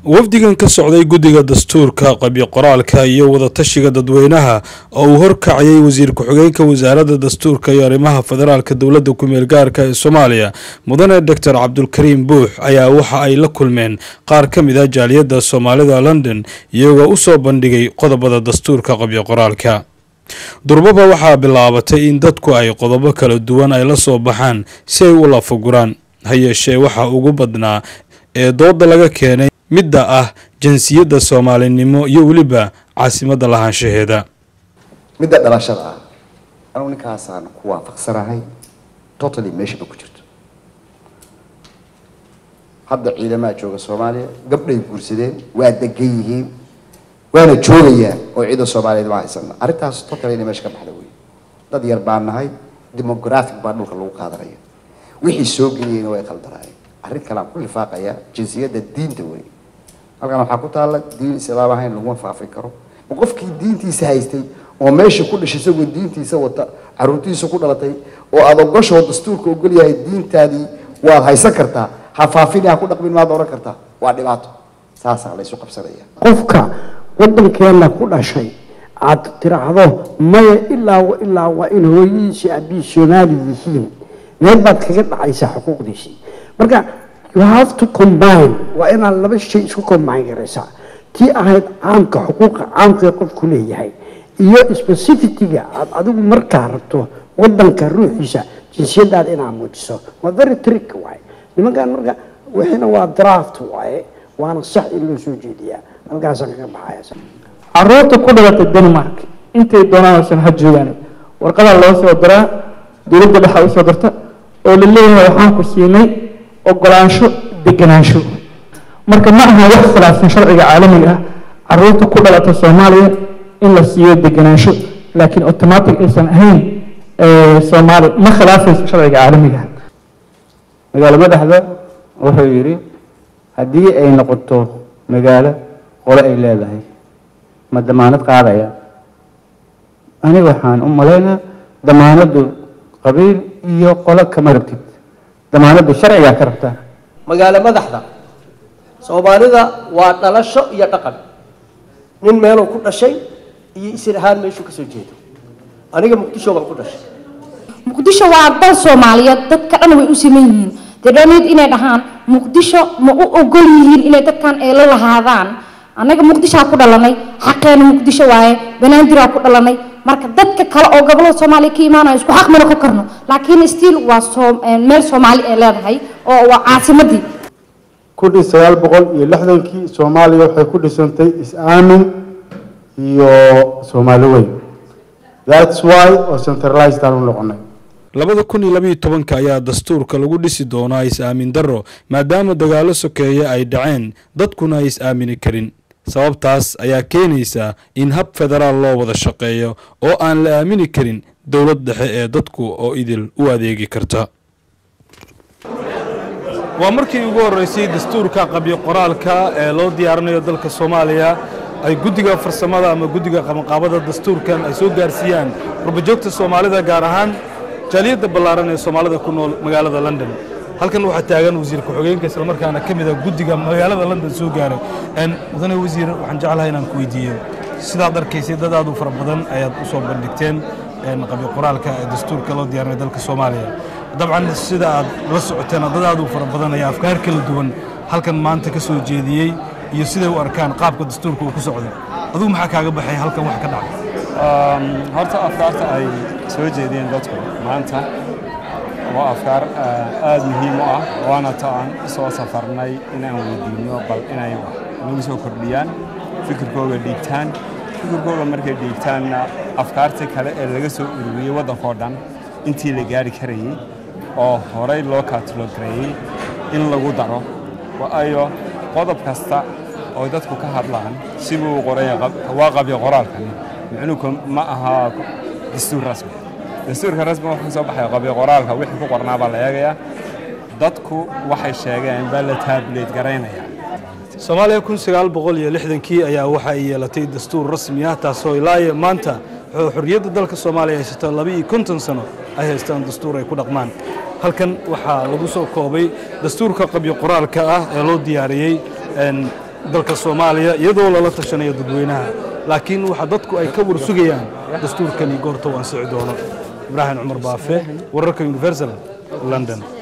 wafdigan ka socday guddiga dastuurka qabyo qoraalka iyo wadatashiga dadweynaha oo uu horkacayay wasiir ku-xigeenka wasaaradda dastuurka iyo arrimaha federaalka dowladda ku-meel gaarka ee soomaaliya mudane doctor cabdulkariim buux ayaa waxa ay la kulmeen qaar ka mid ah jaaliyadda soomaalida london iyagoo u soo bandhigay qodobada dastuurka qabyo qoraalka durbaba waxaa bilaabatay in dadku ay qodobo kala duwan ay la soo baxaan si ay u lafaguraan ha yeeshee waxaa ugu badnaa ee dooda laga keenay midda ah jinsiyadda soomaalinimo iyo weliba caasimadda lahaanshaheeda midda dhalashada ah anugu ninkaasaan ku waafaqsanahay totally meeshaba ku jirto hadda ciidamaha jooga soomaaliya gabdhay guursadeen waa degan yihiin waana joogayaan oo ciidan soomaaliyeed ma haysana arrintaas totally inay meesha ka baxda wey dad yar baan nahay demographic baa dhulka lagu qaadanaya wixii soo geliyeyna way qaldanaayeen arrin kalean ku lifaaqaya jinsiyadda diinta wey halkan waxaa ku taalla diin islaam ahayn laguma faafin karo ma qofkii diintiisa haystay oo meesha ku dhashay isagoo diintiisa wata caruurtiisa ku dhalatay oo aada ogashoo dastuurka ogol yahay diintaadii waad haysan kartaa ha faafini ha ku dhaqmin maad oran kartaa waa dhibaato saasaa laysu qabsanaya qofka waddankeena ku dhashay aad tiraahdo maya ilaa ilaa waa in hooyadiisi abii soomaali yihiin meel baad kaga dhacaysaa xuquuqdiisii marka you have to combine waa inaad laba shay isku combine garaysaa tii ahayd caamka xuquuqa caamkaee qofku leeyahay iyo specificiga aad adigu markaa rabto wadanka ruuxiisa jinsiyadaada inaad muujiso waa very trick waaye nimankan marka wixina waa draft waaye waana sax in loo soo jeediyaa halkaasaan kaga baxaya caruurta ku dhalatay denmark intay doonaan ha joogaan warqadaa loo soo diraa dowladda dhexa usoo dirta oo la leeyahay waxaan ku siinay ogolaansho deganaansho marka ma aha wax khilaafsan sharciga caalamiga ah caruurta ku dhalata soomaaliya in la siiyo deganaansho laakiin automatic aysan ahayn soomaali ma khilaafayso sharciga caalamiga ah magaalo madaxda wuxuu yidhi haddii ay noqoto magaalo qole ay leedahay ma damaanad qaadaya aniga waxaan u malaynaa damaanaddu qabiil iyo qolo kama rabtid damaanaddu sharcigaa ka rabtaa magaalo madaxda soomaalida waa dhalasho iyo dhaqan nin meeluu ku dhashay iyo isir ahaan meeshuu kasoo jeedo aniga muqdisho baan ku dhashay muqdisho waa dal soomaaliyeed dadka dhan way u siman yihiin dadhaneed inay dhahaan muqdisho ma u ogol yihiin inay dadkan ay la lahaadaan annaga muqdishoa ku dhalanay xaqeena muqdisho waaye banaandiraa ku dhalanay marka dadka kale oo gobolada soomaaliya ka imaanaya isku xaq mana ka karno laakiin stiil waa meel soomaali ay leedahay oo waa caasimadii kudhii sagaal boqol iyo lixdankii soomaaliya waxay ku dhisantay is-aamin iyo soomaali weyn thats why oo centralized aan u noqonay labada kun iyo labayo tobanka ayaa dastuurka lagu dhisi doonaa is-aamin darro maadaama dagaallo sokeeye ay dhaceen dadkuna ay is-aamini karin sababtaas ayaa keenaysa in hab federaal loo wada shaqeeyo oo aan la aamini karin dowlad dhexe ee dadku oo idil u adeegi karta waa markii ugu horreysay dastuurka qabyo qoraalka ee loo diyaarinayo dalka soomaaliya ay guddiga farsamada ama guddiga qabanqaabada dastuurkan ay soo gaarsiiyaan rubajoogta soomaalida gaar ahaan jaaliyadda ballaaran ee soomaalida ku nool magaalada london halkan waxaa taagan wasiir ku-xigeenka islamarkaana ka mid a guddiga magaalada london soo gaaray mudane wasiir waxaan jeclahay inaan ku weydiiyo sidaad arkaysay dad aad u fara badan ayaad u soo bandhigteen qabyo qoraalka ee dastuurka loo diyaarinay dalka soomaaliya dabcan sida aad la socoteen dad aad u fara badan ayaa afkaar kala duwan halkan maanta ka soo jeediyey iyo siday u arkaan qaabka dastuurka uu ku socdo adugu maxaa kaaga baxay halkan wax ka dhacay horta afkaarta ay soo jeediyeen dadku maanta waa afkaar aada muhiim u ah waana ta aan soo safarnay inaan weydiino bal inay nagu soo kordhiyaan fikirkooga dhiigtaan fikirkooga markay dhiigtaanna afkaartii kale ee laga soo ururiyey waddankao dhan intii la gaari karayey oo horey loo kaatalogareeyey in lagu daro waayo qodob kasta oo dadku ka hadlaan sibuu qoraya waa qabyo qoraalkani micnuhu ma aha dastuur rasmi dastuurka rasmi wuxuu ka soo baxay qabyo qoraalka wixii ku qornaa baa la eegayaa dadku waxay sheegeen baa la taabuleed garaynaya soomaaliya kun sagaal boqol iyo lixdankii ayaa waxa ay yeelatay dastuur rasmi ah taasoo ilaa maanta xorriyadda dalka soomaaliya haysato laba iyo konton sano ay haystaan dastuur ay ku dhaqmaan halkan waxaa lagu soo koobay dastuurka qabyo qoraalka ah ee loo diyaariyey dalka soomaaliya iyadoo lala tashanayo dadweynaha laakiin waxa dadku ay ka warsugayaan dastuurkani goorta uu ansici doono ibraahim cumar baafe wararka universal london